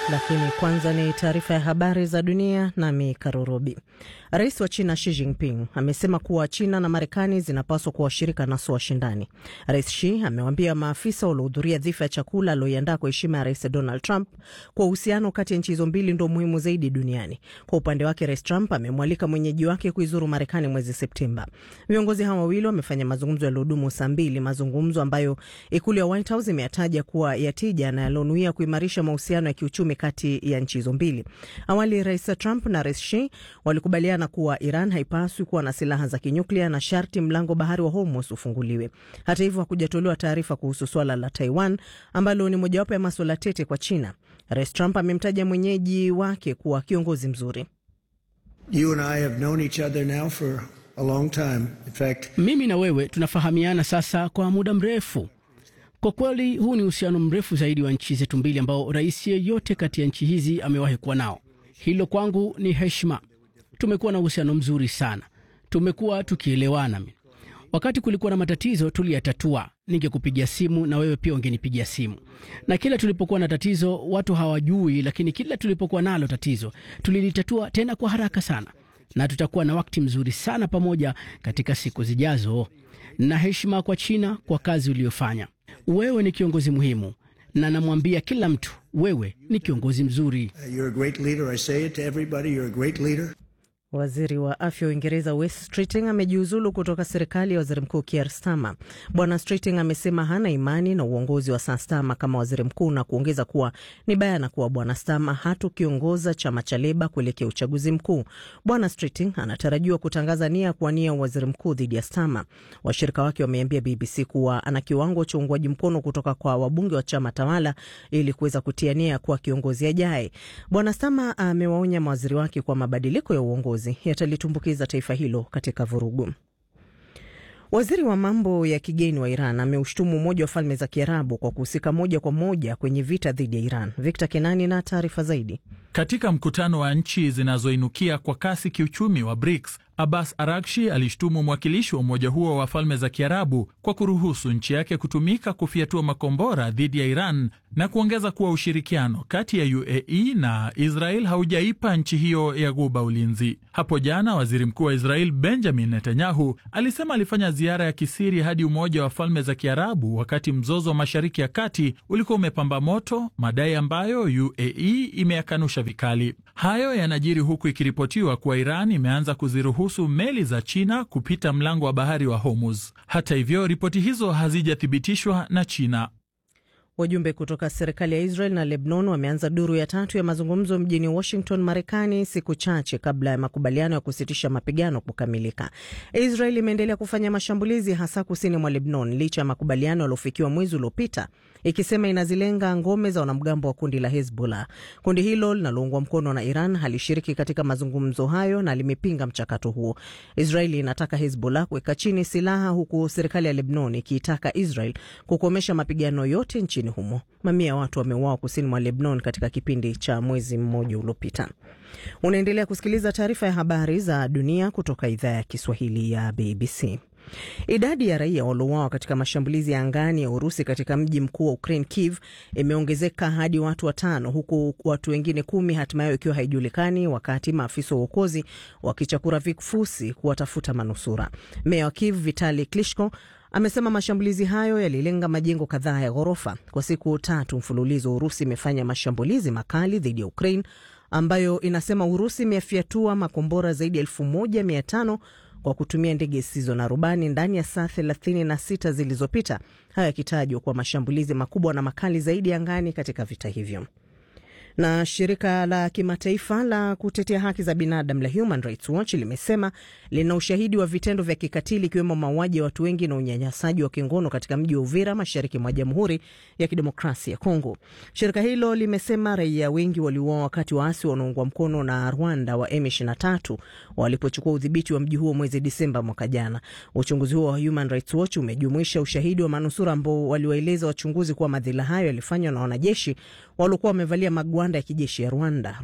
Lakini kwanza ni taarifa ya habari za dunia, nami Karurobi. Rais wa China Xi Jinping amesema kuwa China na Marekani zinapaswa kuwa washirika na sio washindani. Rais Xi amewaambia maafisa waliohudhuria dhifa ya chakula aliyoiandaa kwa heshima ya Rais Donald Trump kwa uhusiano kati ya nchi hizo mbili ndo muhimu zaidi duniani. Kwa upande wake, Rais Trump amemwalika mwenyeji wake kuizuru Marekani mwezi Septemba. Viongozi hawa wawili wamefanya mazungumzo yaliyodumu saa mbili, mazungumzo ambayo ikulu ya White House imeyataja kuwa ya tija na yalionuia kuimarisha mahusiano ya kiuchumi kati ya nchi hizo mbili. Awali Rais Trump na Rais Xi walikubaliana kuwa Iran haipaswi kuwa na silaha za kinyuklia na sharti mlango bahari wa Hormuz ufunguliwe. Hata hivyo, hakujatolewa taarifa kuhusu swala la Taiwan ambalo ni mojawapo ya maswala tete kwa China. Rais Trump amemtaja mwenyeji wake kuwa kiongozi mzuri. You and I have known each other now for a long time. In fact, mimi na wewe tunafahamiana sasa kwa muda mrefu. Kwa kweli huu ni uhusiano mrefu zaidi wa nchi zetu mbili ambao rais yeyote kati ya nchi hizi amewahi kuwa nao. Hilo kwangu ni heshima. Tumekuwa na uhusiano mzuri sana, tumekuwa tukielewana. Wakati kulikuwa na matatizo tuliyatatua, ningekupigia simu na wewe pia ungenipigia simu, na kila tulipokuwa na tatizo watu hawajui, lakini kila tulipokuwa nalo tatizo tulilitatua tena kwa haraka sana, na tutakuwa na wakati mzuri sana pamoja katika siku zijazo. Na heshima kwa China kwa kazi uliyofanya. Wewe ni kiongozi muhimu, na namwambia kila mtu, wewe ni kiongozi mzuri. you're a great leader. I say it to everybody, you're a great leader. Waziri wa afya wa Uingereza Wes Streeting amejiuzulu kutoka serikali ya waziri mkuu Keir Starmer. Bwana Streeting amesema hana imani na uongozi wa Sir Starmer kama waziri mkuu na kuongeza kuwa ni bayana kuwa Bwana Starmer hatukiongoza chama cha Leba kuelekea uchaguzi mkuu. Bwana Streeting anatarajiwa kutangaza nia ya kuwania waziri mkuu dhidi ya Starmer. Washirika wake wameambia BBC kuwa ana kiwango cha uungwaji mkono kutoka kwa wabunge wa chama tawala ili kuweza kutia nia ya kuwa kiongozi ajaye. Bwana Starmer amewaonya mawaziri wake kwa mabadiliko ya uongozi yatalitumbukiza taifa hilo katika vurugu. Waziri wa mambo ya kigeni wa Iran ameushtumu Umoja wa Falme za Kiarabu kwa kuhusika moja kwa moja kwenye vita dhidi ya Iran. Victor Kenani na taarifa zaidi. Katika mkutano wa nchi zinazoinukia kwa kasi kiuchumi wa BRICS, Abbas Arakshi alishtumu mwakilishi wa umoja huo wa falme za Kiarabu kwa kuruhusu nchi yake kutumika kufyatua makombora dhidi ya Iran na kuongeza kuwa ushirikiano kati ya UAE na Israel haujaipa nchi hiyo ya Ghuba ulinzi. Hapo jana waziri mkuu wa Israel Benjamin Netanyahu alisema alifanya ziara ya kisiri hadi Umoja wa Falme za Kiarabu wakati mzozo wa Mashariki ya Kati ulikuwa umepamba moto, madai ambayo UAE imeyakanusha vikali. Hayo yanajiri huku ikiripotiwa kuwa Iran imeanza kuziruhusu meli za China kupita mlango wa bahari wa Hormuz. Hata hivyo, ripoti hizo hazijathibitishwa na China. Wajumbe kutoka serikali ya Israel na Lebanon wameanza duru ya tatu ya mazungumzo mjini Washington, Marekani, siku chache kabla ya makubaliano ya kusitisha mapigano kukamilika. Israel imeendelea kufanya mashambulizi hasa kusini mwa Lebanon licha ya makubaliano yaliofikiwa mwezi uliopita, ikisema inazilenga ngome za wanamgambo wa kundi la Hezbollah. Kundi hilo linaloungwa mkono na Iran halishiriki katika mazungumzo hayo na limepinga mchakato huo. Israeli inataka Hezbollah kuweka chini silaha, huku serikali ya Lebanon ikiitaka Israel kukomesha mapigano yote nchini humo. Mamia ya watu wameuawa kusini mwa Lebanon katika kipindi cha mwezi mmoja uliopita. Unaendelea kusikiliza taarifa ya habari za dunia kutoka idhaa ya Kiswahili ya BBC. Idadi ya raia waliouawa katika mashambulizi ya angani ya Urusi katika mji mkuu wa Ukraine, Kiev, imeongezeka hadi watu watano, huku watu wengine kumi hatima yao ikiwa haijulikani, wakati maafisa wa uokozi wakichakura vifusi kuwatafuta manusura. Meya wa Kiev Vitali Klitschko amesema mashambulizi hayo yalilenga majengo kadhaa ya ghorofa. Kwa siku tatu mfululizo, Urusi imefanya mashambulizi makali dhidi ya Ukraine ambayo inasema Urusi imefyatua makombora zaidi ya elfu moja mia tano kwa kutumia ndege zisizo na rubani ndani ya saa 36 zilizopita, hayo yakitajwa kuwa mashambulizi makubwa na makali zaidi angani katika vita hivyo. Na shirika la kimataifa la kutetea haki za binadamu la Human Rights Watch limesema lina ushahidi wa vitendo vya kikatili ikiwemo mauaji ya watu wengi na unyanyasaji wa kingono katika mji wa Uvira, mashariki mwa Jamhuri ya Kidemokrasia ya Kongo. Shirika hilo limesema raia wengi waliuawa wakati waasi wanaoungwa mkono na Rwanda wa M23 walipochukua udhibiti wa mji huo mwezi Disemba mwaka jana. Uchunguzi huo wa Human Rights Watch umejumuisha ushahidi wa manusura ambao waliwaeleza wachunguzi kuwa madhila hayo yalifanywa na wanajeshi waliokuwa wamevalia magwanda ya kijeshi ya Rwanda.